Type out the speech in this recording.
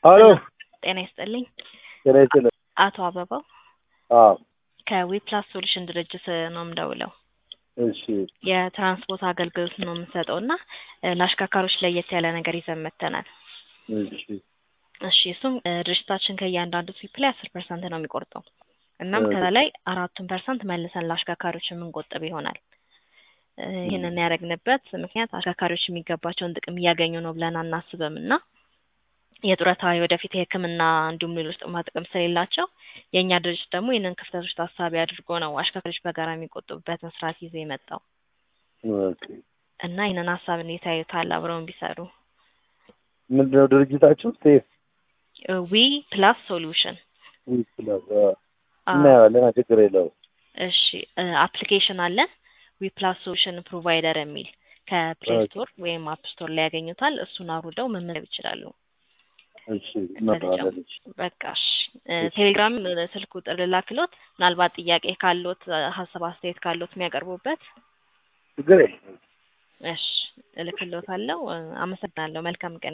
ሀሎ ጤና ይስጥልኝ። ጤና ይስጥልኝ። አቶ አበባው አዎ ከዊፕላስ ሶሉሽን ድርጅት ነው የምደውለው። እሺ የትራንስፖርት አገልግሎት ነው የምንሰጠው እና እ ለአሽከርካሪዎች ለየት ያለ ነገር ይዘን መጥተናል። እሺ እሺ እሱም እ ድርጅታችን ከእያንዳንዱ ትሪፕ ላይ አስር ፐርሰንት ነው የሚቆርጠው። እናም ኦኬ። ከዛ ላይ አራቱን ፐርሰንት መልሰን ለአሽከርካሪዎች የምንቆጥብ ይሆናል። እ ይህንን ያደረግንበት ምክንያት አሽከርካሪዎች የሚገባቸውን ጥቅም እያገኙ ነው ብለን አናስብም እና የጡረታ የወደፊት የሕክምና እንዲሁም ሌሎች ጥቅማ ጥቅም ስለሌላቸው የእኛ ድርጅት ደግሞ ይህንን ክፍተቶች ታሳቢ አድርጎ ነው አሽከርካሪዎች በጋራ የሚቆጥቡበትን ስርዓት ይዞ የመጣው ኦኬ። እና ይህንን ሀሳብ እንዴት ያዩታል? አብረውን ቢሰሩ ምንድነው ድርጅታችሁ? ሴፍ ዊ ፕላስ ሶሉሽን ዊፕላስ እናየዋለን። ችግር የለውም። እሺ አፕሊኬሽን አለን ዊ ፕላስ ሶሉሽን ፕሮቫይደር የሚል ከፕሌይ ኦኬ። ስቶር ወይም አፕ ስቶር ላይ ያገኙታል። እሱን አውርደው መመዝገብ ይችላሉ። እሺ እናየዋለን። እሺ በቃ እሺ እ ቴሌግራም እ ስልክ ቁጥር ልላክሎት ምናልባት ጥያቄ ካሎት እ ሀሳብ አስተያየት ካሎት የሚያቀርቡበት ችግር የለም። እሺ እልክሎታለሁ። እ አመሰግናለሁ። መልካም ቀን